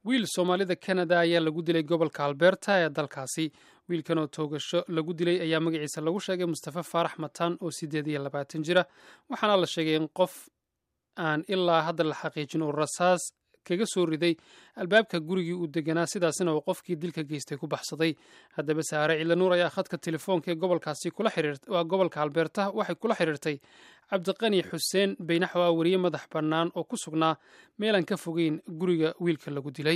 wiil soomaalida kanada ayaa lagu dilay gobolka alberta ee dalkaasi wiilkan oo toogasho lagu dilay ayaa magaciisa lagu sheegay mustafe faarax mataan oo siddeed iyo labaatan jira waxaana la sheegay in qof aan ilaa hadda la xaqiijin uu rasaas kaga soo riday albaabka gurigii uu deganaa sidaasina uu qofkii dilka geystay ku baxsaday haddaba saare ciilanuur ayaa khadka telefoonka ee gobolkaasi kula xiriirwaa gobolka alberta waxay kula xiriirtay cabdiqani xuseen baynaxo ah weriye madax bannaan oo ku sugnaa meelaan ka fogeyn guriga wiilka lagu dilay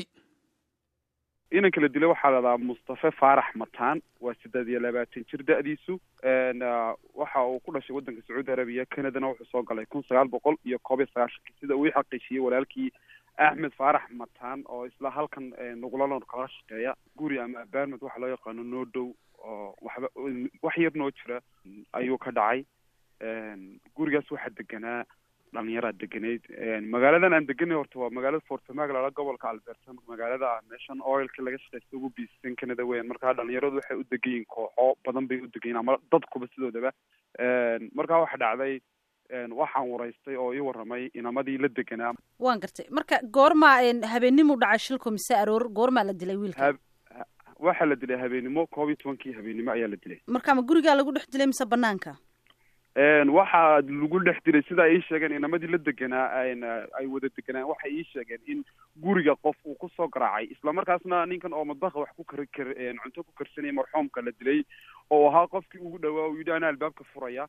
inanka la dilay waxaa ladhahaa mustafe faarax mataan waa siddeed iyo labaatan jir da-diisu waxa uu ku dhashay waddanka sacuudi arabiya canadana wuxuu soo galay kun sagaal boqol iyo koob iyo sagaashankii sida uu xaqiijiyey walaalkii axmed faarax mataan oo isla halkan nuqlalon kala shaqeeya guri ama abaarmed waxa loo yaqaano noo dhow oo waxba wax yar noo jira ayuu ka dhacay gurigaas waxaa deganaa dhalinyaraa deganayd magaaladan aan deganay horta waa magaalada fortemagala gobolka alberta magaalada ah meeshan oilka laga shaqeysta ugu biisisan canada weyan markaa dhalinyaradu waxay u degan yihin kooxo badan bay u degan ama dadkuba sidoodaba markaa waxa dhacday waxaan waraystay oo ii warramay inamadii la deganaa waan gartay marka goormaa habeenimuu dhacay shilku mise aroor goormaa la dilay wiilka waxaa la dilay habeenimo koob iyo tobankii habeenimo ayaa la dilay marka ma gurigaa lagu dhex dilay mise banaanka waxaa lagu dhex dilay sida ay ii sheegeen inamadii la deganaa ay wada deganaan waxay ii sheegeen in guriga qof uu kusoo garaacay islamarkaasna ninkan oo madbaqa wax ku kar kar cunto ku karsanaya marxuumka la dilay oo ahaa qofkii ugu dhawaa uu yidhi anaa albaabka furaya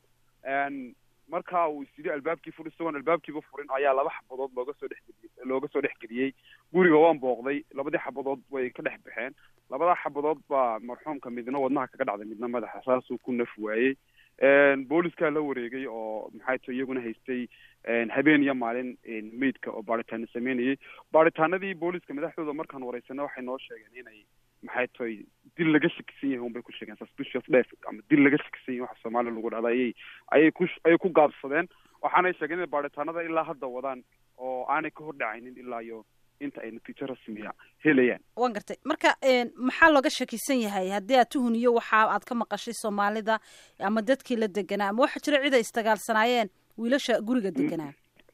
marka uu is yidhi albaabkii fur isagoon albaabkiiba furin ayaa laba xabadood looga soo dhexgeliyey looga soo dhexgeliyey guriga waan booqday labadii xabadood way ka dhex baxeen labadaa xabadood baa marxuumka midna wadnaha kaga dhacday midna madaxa saasuu ku naf waayey booliskaa la wareegay oo maxay tahay iyaguna haystay habeen iyo maalin meydka oo baaritaano sameynayay baaritaanadii booliska madaxdooda markaan waraysana waxay noo sheegeen inay maxay tahay dil laga shakisan yahay unbay ku sheegeen suspicious death ama dil laga shakisan yahay waxa soomaaliya lagu dhahda ayay ayay ku ayay ku gaabsadeen waxaanay sheegeen inay baaritaanada ilaa hadda wadaan oo aanay ka hordhacaynin ilaa iyo inta ay natiijo rasmiya helayaan waan gartay marka maxaa looga shakisan yahay haddii aad tuhuniyo waxa aad ka maqashay soomaalida ama dadkii la deganaa ama waxaa jira cid ay isdagaalsanaayeen wiilasha guriga deganaa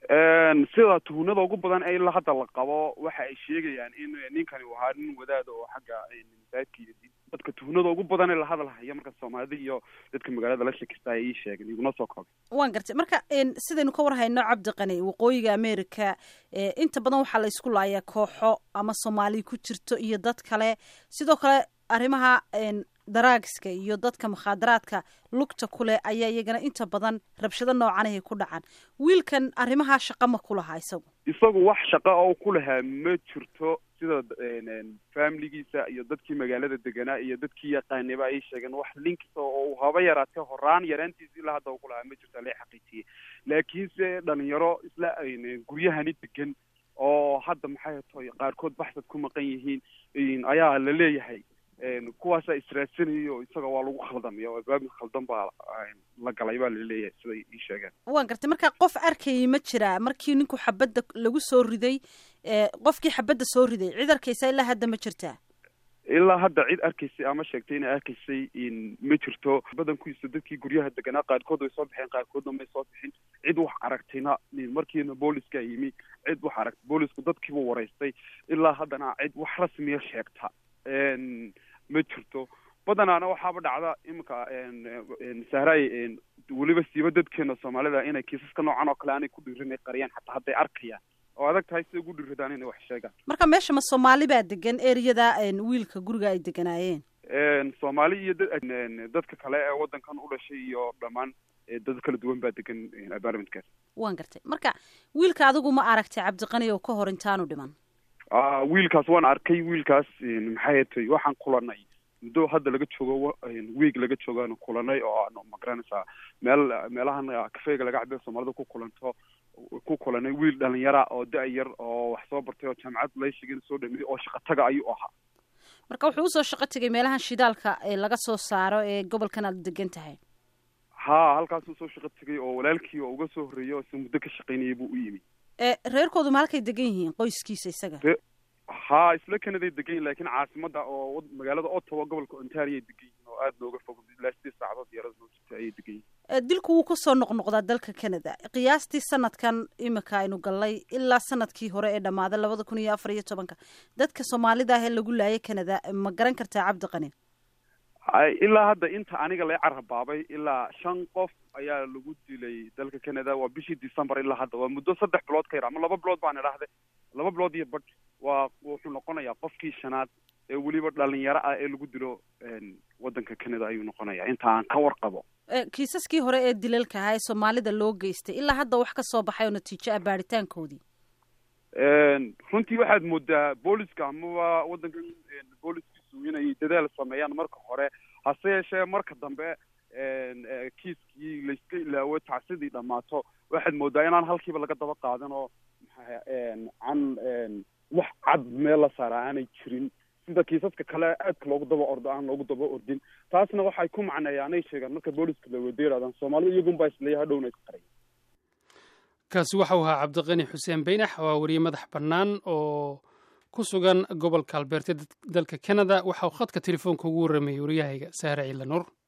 sida tuhunada ugu badan ee ilaa hadda la qabo waxa ay sheegayaan in ninkani uu ahaa nin wadaada oo xagga masaajidka dadka tuhunada ugu badan ee la hadal haya marka soomaalida iyo dadka magaalada la shakista ay ii sheegeen iguna soo koobay waan gartay marka sidaynu ka war hayno cabdiqani waqooyiga america inta badan waxaa la isku laayaa kooxo ama soomaali ku jirto iyo dad kale sidoo kale arrimaha daraagiska iyo dadka mukhaadaraadka lugta kuleh ayaa iyagana inta badan rabshado noocanahay ku dhacaan wiilkan arrimahaa shaqa ma ku lahaa isagu isagu wax shaqa oo ku lahaa ma jirto sida familigiisa iyo dadkii magaalada deganaa iyo dadkii yaqaanaba ay sheegeen wax linkisa oo haba yaraatee horaan yaraantiisa ilaa hadda ku lahaa ma jirto la xaqiijiyey laakiinse dhalinyaro isla guryahani degan oo hadda maxay tahay qaarkood baxsad ku maqan yihiin ayaa la leeyahay kuwaasaa israadsanayay oo isaga waa lagu khaldamay oo albaab khaldan baa la galay baa laleeyahay siday ii sheegeen waan gartay marka qof arkayay ma jiraa markii ninku xabadda lagu soo riday qofkii xabadda soo riday cid arkaysa ilaa hadda ma jirtaa ilaa hadda cid arkaysay ama sheegtay inay arkaysay ma jirto badankiisa dadkii guryaha deganaa qaarkood way soo baxeen qaarkoodna may soo bixin cid wax aragtayna markiina booliska yimi cid wax aragtay boolisku dadkiibuu waraystay ilaa haddana cid wax rasmiya sheegta ma jirto badanaana waxaaba dhacda iminka sahraay weliba siiba dadkeena soomaalida inay kiisaska noocan oo kale aanay ku dhiirin ay qariyaan xataa hadday arkayaan oo adag tahay siday ugu dhiiradaan inay wax sheegaan marka meesha ma soomaali baa degan ereyada wiilka guriga ay deganaayeen soomaali iyo dadka kale ee waddankan u dhashay iyo dhammaan dad kala duwan baa degan apartmentkaas waan gartay marka wiilka adigu ma aragtay cabdiqani oo ka hor intaanu dhiman wiilkaas waan arkay wiilkaas maxay tay waxaan kulanay muddo hadda laga joogo weeg laga joogaanu kulanay oo aanu magaranaysaa meel meelahan kafeega laga cabe soomaalida ku kulanto ku kulanay wiil dhalinyara oo da- yar oo wax soo bartay oo jaamacad layshigin soo dhameeyey oo shaqataga ayuu ahaa marka wuxuu usoo shaqo tegay meelahan shidaalka ee laga soo saaro ee gobolkan aad degan tahay ha halkaasuu soo shaqo tegay oo walaalkii oo uga soo horreeyay oo si muddo ka shaqaynayay buu u yimi reerkoodu ma halkay degan yihiin qoyskiisa isaga ha isla kanaday degan yihin lakin caasimada oo magaalada ottawa gobolka ontario ay degan yihiin oo aada looga fog ilaa sideed saacadood diyaarada noo jirta ayay degan yihin dilku wuu kusoo noqnoqdaa dalka canada qiyaastii sanadkan imika aynu gallay ilaa sanadkii hore ee dhammaaday labada kun iyo afar iyo tobanka dadka soomaalida ah ee lagu laayay canada ma garan kartaa cabdi qani ilaa hadda inta aniga la carabaabay ilaa shan qof ayaa lagu dilay dalka canada waa bishii december ilaa hadda waa muddo saddex bilood ka yar ama laba bilood baan idhaahday laba bilood iyo badh waa wuxuu noqonayaa qofkii shanaad ee weliba dhalinyaro ah ee lagu dilo waddanka canada ayuu noqonayaa inta aan ka warqabo kiisaskii hore ee dilalka ahaa ee soomaalida loo geystay ilaa hadda wax ka soo baxay oo natiijo ah baaritaankoodii runtii waxaad moodaa booliska amaba waddankan booliskiisu inay dadaal sameeyaan marka hore hase yeeshee marka dambe kiiskii layska ilaawo tacsidii dhammaato waxaad moodaa inaan halkiiba laga daba qaadan oo an wax cad meel la saara aanay jirin sida kiisaska kale aadka loogu daba ordo aan loogu daba ordin taasna waxay ku macneeyaanay sheegaan marka booliska la wada yidhahdaan soomaalida iyagunbaa isleeya hadhowna isqaray kaasi waxau ahaa cabdiqani xuseen beynax waa weriye madax bannaan oo ku sugan gobolka albeerte dalka canada waxa uu khadka telefoonka ugu warramayay waryahayga saare ciila nuur